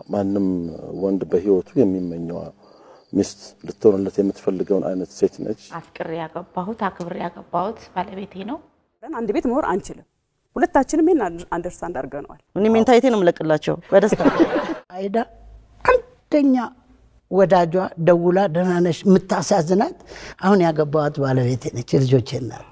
ማንም ወንድ በህይወቱ የሚመኘዋ ሚስት ልትሆንለት የምትፈልገውን አይነት ሴት ነች። አፍቅሬ ያገባሁት አክብሬ ያገባሁት ባለቤቴ ነው። አንድ ቤት መኖር አንችልም። ሁለታችንም ይህን አንደርስታንድ አድርገነዋል። እኔ ሜንታይቴ ነው የምለቅላቸው በደስታ አይዳ አንደኛ ወዳጇ ደውላ ደህና ነሽ የምታሳዝናት አሁን ያገባዋት ባለቤቴ ነች፣ የልጆቼ እናት።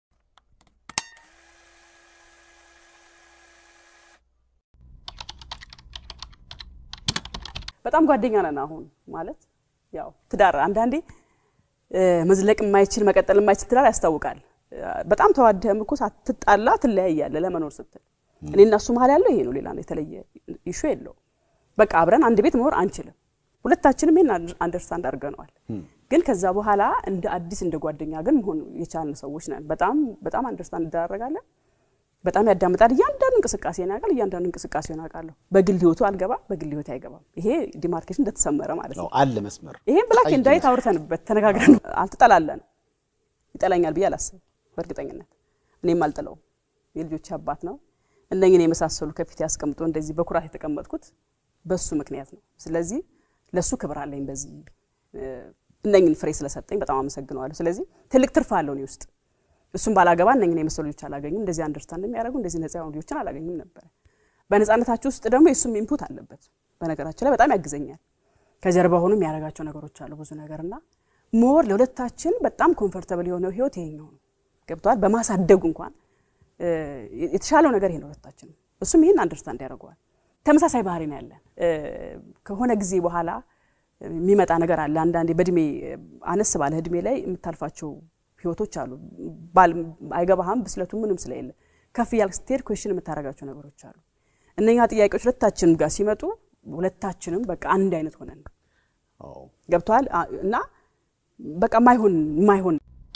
በጣም ጓደኛ ነን። አሁን ማለት ያው ትዳር አንዳንዴ መዝለቅ የማይችል መቀጠል የማይችል ትዳር ያስታውቃል። በጣም ተዋደህም እኮ ሳትጣላ ትለያያለህ ለመኖር ስትል። እኔ እና እሱ መሀል ያለው ይሄ ነው። ሌላ የተለየ ኢሹ የለው። በቃ አብረን አንድ ቤት መኖር አንችልም። ሁለታችንም ይህን አንደርስታንድ አድርገነዋል። ግን ከዛ በኋላ እንደ አዲስ እንደ ጓደኛ ግን መሆን የቻልን ሰዎች ነን። በጣም በጣም አንደርስታንድ እንደራረጋለን። በጣም ያዳምጣል። እያንዳንዱ እንቅስቃሴ ያውቃል። እያንዳንዱ እንቅስቃሴ ያውቃለሁ። በግል ህይወቱ አልገባም፣ በግል ህይወት አይገባም። ይሄ ዲማርኬሽን እንደተሰመረ ማለት ነው። አለ መስመር። ይሄን ብላክ ኤንድ ዋይት አውርተንበት ተነጋግረን አልተጠላለን። ይጠላኛል ብዬ አላስብም በእርግጠኝነት እኔም አልጥለውም። የልጆች አባት ነው። እነኝን የመሳሰሉ ከፊት ያስቀምጦ እንደዚህ በኩራት የተቀመጥኩት በሱ ምክንያት ነው። ስለዚህ ለሱ ክብር አለኝ። በዚህ እነኝን ፍሬ ስለሰጠኝ በጣም አመሰግነዋለሁ። ስለዚህ ትልቅ ትርፍ አለው እኔ ውስጥ እሱም ባላገባ እነኝን የመሰሉ ልጆች አላገኙም። እንደዚህ አንደርስታንድ የሚያደርጉ እንደዚህ ነጻ የሆኑ ልጆችን አላገኙም ነበረ። በነጻነታችሁ ውስጥ ደግሞ የእሱም ኢንፑት አለበት። በነገራችን ላይ በጣም ያግዘኛል። ከጀርባ ሆኖ የሚያደርጋቸው ነገሮች አሉ ብዙ ነገር እና ሞር ለሁለታችን በጣም ኮንፈርተብል የሆነው ህይወት ይሄኛው ነው። ገብተዋል። በማሳደጉ እንኳን የተሻለው ነገር ይሄ ነው ሁለታችን። እሱም ይህን አንደርስታንድ ያደርገዋል። ተመሳሳይ ባህሪ ነው ያለን። ከሆነ ጊዜ በኋላ የሚመጣ ነገር አለ። አንዳንዴ በእድሜ አነስ ባለ እድሜ ላይ የምታልፋቸው ህይወቶች አሉ። ባል አይገባህም፣ ብስለቱ ምንም ስለሌለ ከፍ እያልክ ስትሄድ ኩዌሽን የምታደርጋቸው ነገሮች አሉ። እነኛ ጥያቄዎች ሁለታችንም ጋር ሲመጡ ሁለታችንም በቃ አንድ አይነት ሆነን ገብተዋል እና በቃ ማይሆን ማይሆን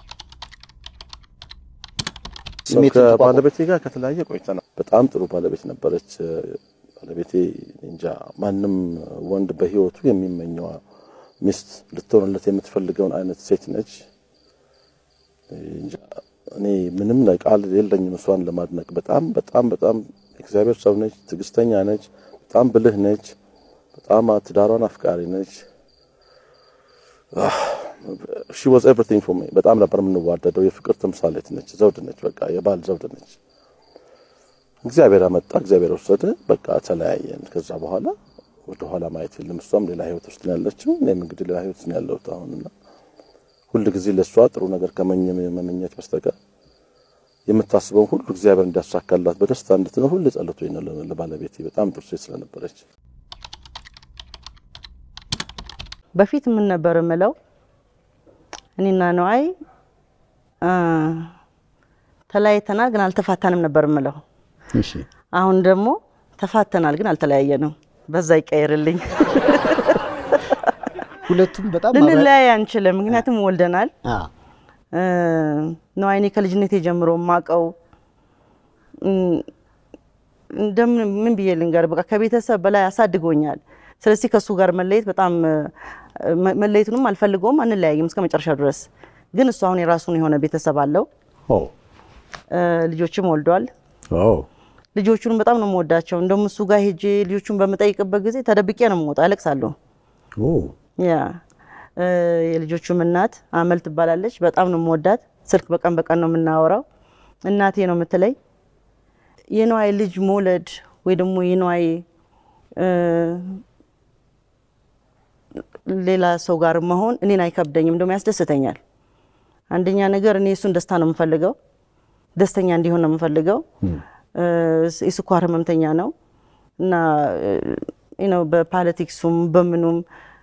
ከባለቤቴ ጋር ከተለያየ ቆይተናል። በጣም ጥሩ ባለቤት ነበረች። ባለቤቴ እንጃ ማንም ወንድ በህይወቱ የሚመኘዋ ሚስት ልትሆንለት የምትፈልገውን አይነት ሴት ነች። እኔ ምንም ቃል የለኝም እሷን ለማድነቅ። በጣም በጣም በጣም እግዚአብሔር ሰው ነች። ትዕግስተኛ ነች። በጣም ብልህ ነች። በጣም ትዳሯን አፍቃሪ ነች። ሺ ዋዝ ኤቭሪቲንግ ፎር ሚ። በጣም ነበር የምንዋደደው። የፍቅር ተምሳሌት ነች። ዘውድ ነች። በቃ የባል ዘውድ ነች። እግዚአብሔር አመጣ፣ እግዚአብሔር ወሰደ። በቃ ተለያየን። ከዛ በኋላ ወደ ኋላ ማየት የለም። እሷም ሌላ ህይወት ውስጥ ነው ያለችው፣ እኔም እንግዲህ ሌላ ህይወት ነው ያለሁት አሁንና ሁል ጊዜ ለእሷ ጥሩ ነገር ከመመኘት በስተቀር የምታስበውን ሁሉ እግዚአብሔር እንዲያሳካላት በደስታ እንድትኖር ሁሉ ጸሎት ነው ለባለቤቴ። በጣም ጥሩ ሴት ስለነበረች በፊት ምን ነበር የምለው እኔና ነዋይ ተለያይተናል ግን አልተፋታንም ነበር የምለው። አሁን ደግሞ ተፋተናል ግን አልተለያየንም። በዛ ይቀየርልኝ። ሁለቱም በጣም ልንለያይ አንችልም፣ ምክንያቱም ወልደናል። ነዋይ እኔ ከልጅነቴ ጀምሮ የማውቀው እንደምን ምን ብዬ ልንገር፣ በቃ ከቤተሰብ በላይ አሳድጎኛል። ስለዚህ ከእሱ ጋር መለየት በጣም መለየቱንም አልፈልገውም፣ አንለያይም እስከ መጨረሻ ድረስ። ግን እሱ አሁን የራሱን የሆነ ቤተሰብ አለው፣ ልጆችም ወልዷል። ልጆቹንም በጣም ነው የምወዳቸው። እንደውም እሱ ጋር ሄጄ ልጆቹን በምጠይቅበት ጊዜ ተደብቄ ነው የምወጣው፣ አለቅሳለሁ። ያ የልጆቹም እናት አመል ትባላለች። በጣም ነው የምወዳት። ስልክ በቀን በቀን ነው የምናወራው። እናቴ ነው የምትለኝ። የነዋይ ልጅ መውለድ ወይ ደግሞ የነዋይ ሌላ ሰው ጋር መሆን እኔን አይከብደኝም፣ እንደውም ያስደስተኛል። አንደኛ ነገር እኔ እሱን ደስታ ነው የምፈልገው፣ ደስተኛ እንዲሆን ነው የምፈልገው። የስኳር ህመምተኛ ነው እና ነው በፖለቲክሱም በምኑም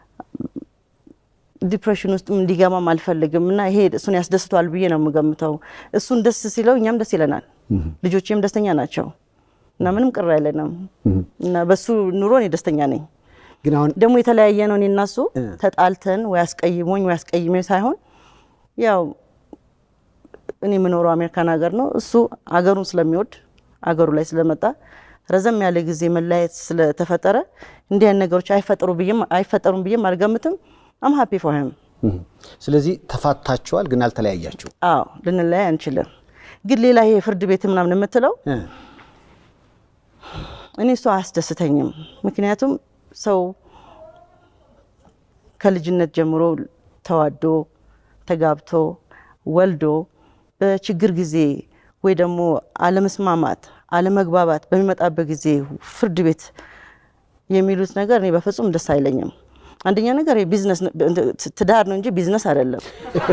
ዲፕሬሽን ውስጥ እንዲገባም አልፈልግም እና ይሄ እሱን ያስደስቷል ብዬ ነው የምገምተው። እሱን ደስ ሲለው እኛም ደስ ይለናል። ልጆቼም ደስተኛ ናቸው እና ምንም ቅር አይለንም እና በሱ ኑሮ እኔ ደስተኛ ነኝ። ግን አሁን ደግሞ የተለያየ ነው። እኔ እና እሱ ተጣልተን ወይ አስቀይሞኝ ወይ አስቀይሜ ሳይሆን ያው እኔ የምኖረው አሜሪካን ሀገር ነው። እሱ አገሩን ስለሚወድ አገሩ ላይ ስለመጣ ረዘም ያለ ጊዜ መለያየት ስለተፈጠረ እንዲህ አይነት ነገሮች አይፈጠሩም ብዬም አልገምትም። አም ሀፒ ፎር ሂም። ስለዚህ ተፋታችኋል፣ ግን አልተለያያችሁ። አዎ ልንለያይ አንችልም። ግን ሌላ ይሄ ፍርድ ቤት ምናምን የምትለው እኔ እሱ አያስደስተኝም። ምክንያቱም ሰው ከልጅነት ጀምሮ ተዋዶ ተጋብቶ ወልዶ በችግር ጊዜ ወይ ደግሞ አለመስማማት፣ አለመግባባት በሚመጣበት ጊዜ ፍርድ ቤት የሚሉት ነገር እኔ በፍጹም ደስ አይለኝም። አንደኛ ነገር የቢዝነስ ትዳር ነው እንጂ ቢዝነስ አይደለም።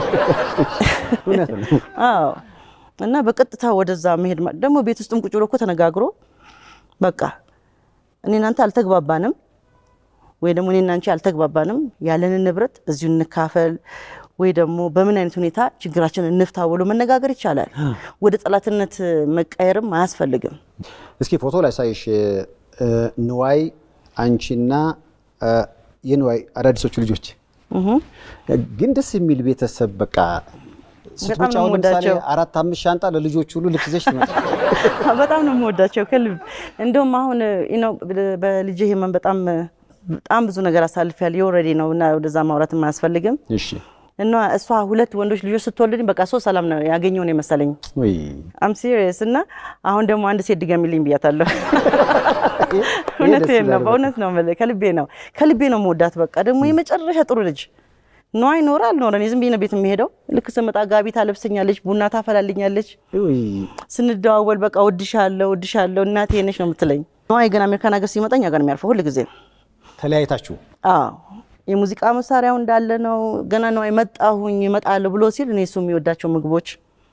እውነት ነው። አዎ እና በቀጥታ ወደዛ መሄድ ማ- ደግሞ ቤት ውስጥም ቁጭ ብሎ እኮ ተነጋግሮ በቃ እኔ እናንተ አልተግባባንም ወይ ደግሞ እኔ እናንቺ አልተግባባንም ያለንን ንብረት እዚሁ እንካፈል ወይ ደግሞ በምን አይነት ሁኔታ ችግራችንን እንፍታ ብሎ መነጋገር ይቻላል። ወደ ጠላትነት መቀየርም አያስፈልግም። እስኪ ፎቶ ላይ ሳይሽ እ፣ ንዋይ አንቺና እ፣ የንዋይ አዳዲሶቹ ልጆች ግን ደስ የሚል ቤተሰብ በቃ ስትመጪ ነው አሁን ለምሳሌ የምወዳቸው። አራት አምስት ሻንጣ ለልጆች ሁሉ ልብስ ይዘሽ ትመጣለሽ። በጣም ነው የምወዳቸው ከልብ እንደውም አሁን ነው በልጅ ህመም በጣም በጣም ብዙ ነገር አሳልፊያለሁ። የኦልሬዲ ነው እና ወደዛ ማውራትም አያስፈልግም። እሺ እና እሷ ሁለት ወንዶች ልጆች ስትወልድኝ በቃ ሶስት ሰላም ነው ያገኘው ነው የመሰለኝ። ወይ አም ሲሪየስ እና አሁን ደግሞ አንድ ሴት ድገሚልኝ ብያታለሁ። ይሄ እውነቴን ደስ ነው፣ ይላል በእውነት ነው የምልህ፣ ከልቤ ነው ከልቤ ነው የምወዳት። በቃ ደግሞ የመጨረሻ ጥሩ ልጅ ነው። አይኖረ አልኖረ እኔ ዝም ብዬ ነው ቤት የሚሄደው። ልክ ስመጣ ጋቢ ታለብሰኛለች፣ ቡና ታፈላልኛለች። ወይ ስንደዋወል በቃ ወድሻለሁ ወድሻለሁ እናቴ ነሽ ነው የምትለኝ። ነዋይ ግን አሜሪካን ሀገር ሲመጣ እኛ ጋር ነው የሚያርፈው ሁል ጊዜ። ተለያይታችሁ አዎ የሙዚቃ መሳሪያው እንዳለ ነው። ገና ነዋይ መጣሁኝ እመጣለሁ ብሎ ሲል እኔ እሱ የሚወዳቸው ምግቦች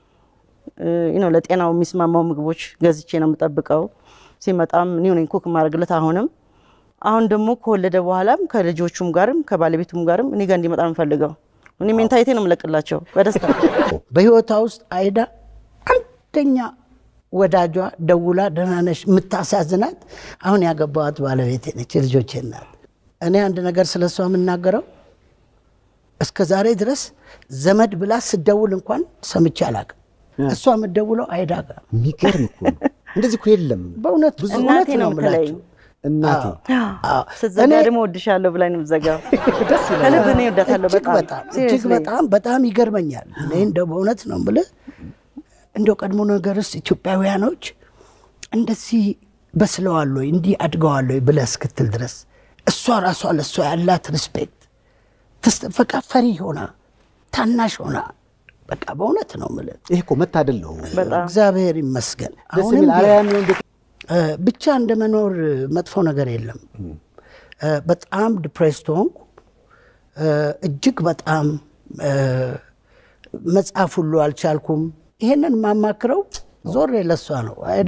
እ ነው ለጤናው የሚስማማው ምግቦች ገዝቼ ነው የምጠብቀው። ሲመጣም እኔ ነኝ ኩክ ማድረግለት። አሁንም አሁን ደግሞ ከወለደ በኋላም ከልጆቹም ጋርም ከባለቤቱም ጋርም እኔ ጋር እንዲመጣ ነው የምፈልገው። እኔ ሜንታይቴ ነው የምለቅላቸው በደስታ በህይወቷ ውስጥ አይዳ አንደኛ ወዳጇ ደውላ ደህና ነሽ የምታሳዝናት አሁን ያገባዋት ባለቤቴ ነች፣ የልጆቼ እናት። እኔ አንድ ነገር ስለ እሷ የምናገረው እስከ ዛሬ ድረስ ዘመድ ብላ ስደውል እንኳን ሰምቼ አላውቅም። እሷ የምትደውለው አይዳ ጋር የሚገርም እኮ ነው። እንደዚህ እኮ የለም። በእውነት ብዙ እናቴ እውነት ነው ነው የምትለኝ። የምላችሁ። እናቴ አዎ። ስትዘጋ እኔ ደግሞ ወድሻለሁ ብላኝ ነው የምትዘጋው። ከልብ እኔ እወዳታለሁ እጅግ በጣም በጣም እጅግ Seriously። በጣም በጣም ይገርመኛል። እኔ እንደው በእውነት ነው የምልህ እንደው ቀድሞ ነገር ውስጥ ኢትዮጵያውያኖች እንደዚህ በስለዋል ወይ እንዲህ አድገዋል ወይ ብለህ እስክትል ድረስ እሷ ራሷ ለእሷ ያላት ሪስፔክት በቃ ፈሪ ሆና ታናሽ ሆና በቃ በእውነት ነው የምልህ ይሄ እኮ መታደል ነው። በጣም እግዚአብሔር ይመስገን። ደስ አሁንም የሚል ቢሆን አርአያ የሚሆን ቤት እ፣ ብቻ እንደ መኖር መጥፎ ነገር የለም። እ፣ በጣም ዲፕሬስድ ሆንኩ። እ፣ እጅግ በጣም እ፣ መጻፍ ሁሉ አልቻልኩም። ይሄንን የማማክረው ዞሬ ለሷ ነው። አይዳ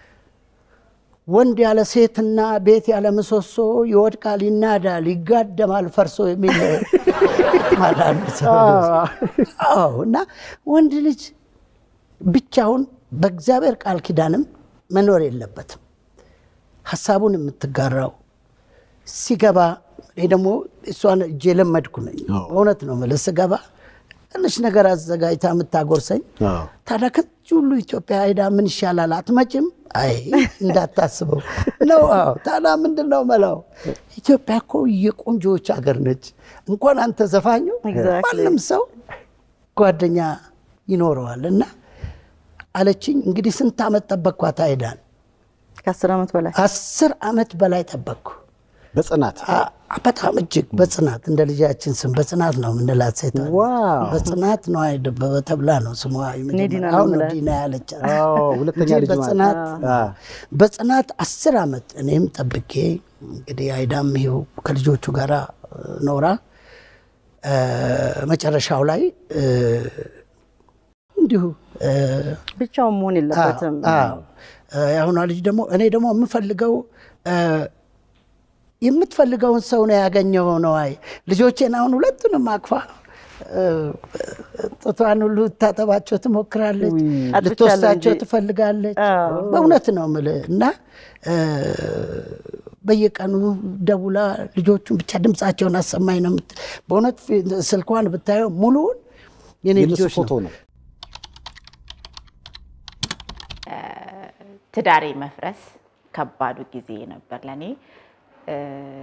ወንድ ያለ ሴትና ቤት ያለ ምሰሶ ይወድቃል፣ ይናዳል፣ ይጋደማል ፈርሶ የሚል ማዳን አዎ። እና ወንድ ልጅ ብቻውን በእግዚአብሔር ቃል ኪዳንም መኖር የለበትም። ሀሳቡን የምትጋራው ሲገባ እኔ ደግሞ እሷን እጄ የለመድኩ ነኝ። በእውነት ነው የምልህ ስገባ ትንሽ ነገር አዘጋጅታ የምታጎርሰኝ አዎ። ታዲያ ከዚህ ሁሉ ኢትዮጵያ ሄዳ ምን ይሻላል አትመጭም? አይ እንዳታስበው ነው። አዎ ታዲያ ምንድን ነው መላው? ኢትዮጵያ እኮ የቆንጆዎች ሀገር ነች። እንኳን አንተ ዘፋኙ Exactly. ማንም ሰው ጓደኛ ይኖረዋል። እና አለችኝ እንግዲህ ስንት ዓመት ጠበቅኳት አይዳን? ከአስር ዓመት በላይ አስር ዓመት በላይ ጠበቅኩ። በጽናት አ- በጣም እጅግ በጽናት እንደ ልጃችን ስም በጽናት ነው የምንላት ሴት አለች። ዋው። በጽናት ነው አይደበበ ተብላ ነው ስሟ የመጀመሪያ- ዲና ነው አሁን ነው የምላት። ዲና ያለቻት አዎ፣ ሁለተኛ እንጂ ልጅ ማለት በጽናት አ። በጽናት አስር ዓመት እኔም ጠብቄ እንግዲህ አይዳም ይኸው ከልጆቹ ጋር ኖራ እ፣ መጨረሻው ላይ እ፣ እንዲሁ እ፣ ብቻውን መሆን የለበትም። አዎ። እ፣ የአሁኗ ልጅ ደግሞ እኔ ደግሞ የምፈልገው እ፣ የምትፈልገውን ሰው ነው ያገኘው ነው። አይ ልጆቼን አሁን ሁለቱንም አቅፋ እ፣ ጡቷን ሁሉ ታጠባቸው ትሞክራለች፣ አጥብቻለሁ ልትወስዳቸው እንጂ። ትፈልጋለች። አዎ። በእውነት ነው የምልህ እና እ፣ በየቀኑ ደውላ ልጆቹን ብቻ ድምፃቸውን አሰማኝ ነው የምት- በእውነት ፊ- ስልኳን ብታየው ሙሉውን የኔ የእነሱ ልጆች ፎቶ ነው። ነው። ትዳሬ መፍረስ ከባዱ ጊዜ ነበር ለእኔ። እ፣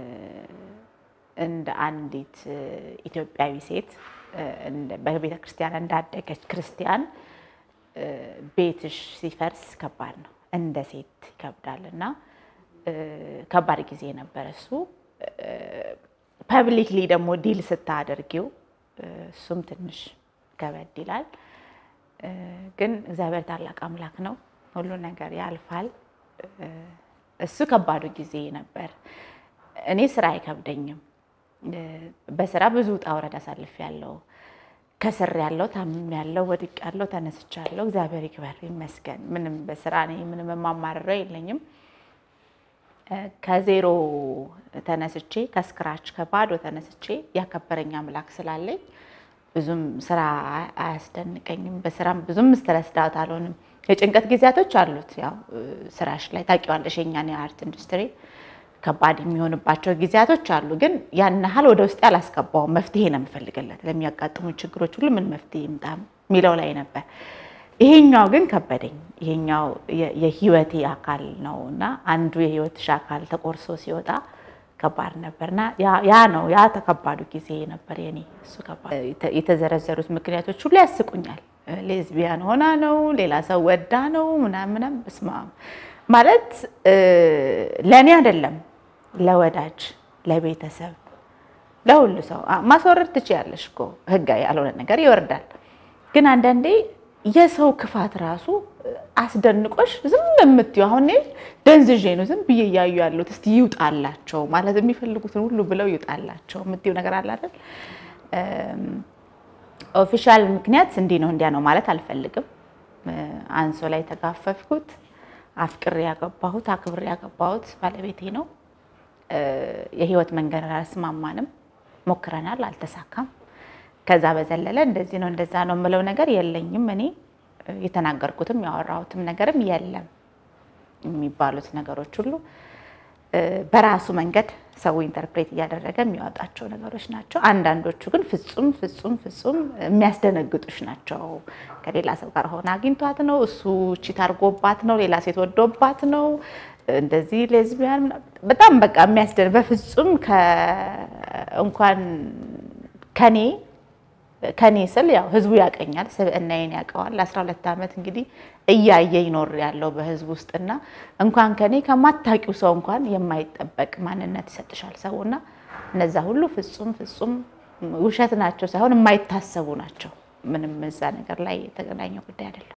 እንደ አንዲት እ፣ ኢትዮጵያዊ ሴት እ፣ እንደ- በቤተ ክርስቲያን እንዳደገች ክርስቲያን እ፣ ቤትሽ ሲፈርስ ከባድ ነው። እንደ ሴት ይከብዳል እና እ፣ ከባድ ጊዜ ነበር እሱ። ፐብሊክሊ ደግሞ ዲል ስታደርጊው እሱም ትንሽ ከበድ ይላል። ግን እግዚአብሔር ታላቅ አምላክ ነው። ሁሉ ነገር ያልፋል። እሱ ከባዱ ጊዜ ነበር። እኔ ስራ አይከብደኝም። በስራ ብዙ ውጣ ውረድ አሳልፌያለሁ። ከስር ያለው ታምም ያለው ወድቅ ያለው ተነስቻለሁ። እግዚአብሔር ይክበር ይመስገን። ምንም በስራ እኔ ምንም የማማርረው የለኝም። ከዜሮ ተነስቼ ከስክራች ከባዶ ተነስቼ ያከበረኝ አምላክ ስላለኝ ብዙም ስራ አያስደንቀኝም። በስራም ብዙም ስትረስ ዳውት አልሆንም። የጭንቀት ጊዜያቶች አሉት። ያው ስራሽ ላይ ታውቂዋለሽ፣ የእኛን የአርት ኢንዱስትሪ ከባድ የሚሆንባቸው ጊዜያቶች አሉ። ግን ያን ያህል ወደ ውስጥ ያላስገባው መፍትሄ ነው የምፈልግለት ለሚያጋጥሙ ችግሮች ሁሉ ምን መፍትሄ ይምጣ የሚለው ላይ ነበር። ይሄኛው ግን ከበደኝ። ይሄኛው የህይወቴ አካል ነው እና አንዱ የህይወትሽ አካል ተቆርሶ ሲወጣ ከባድ ነበርና ያ ነው ያ ተከባዱ ጊዜ ነበር የኔ። እሱ ከባድ የተዘረዘሩት ምክንያቶች ሁሉ ያስቁኛል። ሌዝቢያን ሆና ነው፣ ሌላ ሰው ወዳ ነው ምናምን ምናምን። በስመ አብ ማለት ለእኔ አይደለም ለወዳጅ ለቤተሰብ ለሁሉ ሰው ማስወረድ ትችያለሽ እኮ ህጋዊ ያልሆነ ነገር ይወርዳል። ግን አንዳንዴ የሰው ክፋት ራሱ አስደንቆሽ ዝም የምትዩ አሁን እኔ ደንዝዤ ነው ዝም ብዬ እያዩ ያሉት እስቲ ይውጣላቸው ማለት የሚፈልጉትን ሁሉ ብለው ይውጣላቸው የምትዩ ነገር አለ አይደል? ኦፊሻል ምክንያት እንዲህ ነው እንዲያ ነው ማለት አልፈልግም። አንሶ ላይ የተጋፈፍኩት አፍቅሬ ያገባሁት አክብሬ ያገባሁት ባለቤቴ ነው። የህይወት መንገድ አላስማማንም፣ ሞክረናል፣ አልተሳካም። ከዛ በዘለለ እንደዚህ ነው እንደዛ ነው የምለው ነገር የለኝም። እኔ የተናገርኩትም ያወራሁትም ነገርም የለም። የሚባሉት ነገሮች ሁሉ በራሱ መንገድ ሰው ኢንተርፕሬት እያደረገ የሚያወጣቸው ነገሮች ናቸው። አንዳንዶቹ ግን ፍጹም ፍጹም ፍጹም የሚያስደነግጡሽ ናቸው። ከሌላ ሰው ጋር ሆነ አግኝቷት ነው፣ እሱ ቺት አድርጎባት ነው፣ ሌላ ሴት ወዶባት ነው፣ እንደዚህ ሌዝቢያን በጣም በቃ የሚያስደን በፍጹም እንኳን ከኔ ከኔ ስል ያው ህዝቡ ያቀኛል፣ ስብዕናዬን ያውቀዋል። ለአስራ ሁለት ዓመት እንግዲህ እያየ ይኖር ያለው በህዝብ ውስጥና እንኳን ከኔ ከማታውቂው ሰው እንኳን የማይጠበቅ ማንነት ይሰጥሻል ሰውና እነዛ ሁሉ ፍጹም ፍጹም ውሸት ናቸው ሳይሆን የማይታሰቡ ናቸው። ምንም እዛ ነገር ላይ የተገናኘ ጉዳይ አይደለም።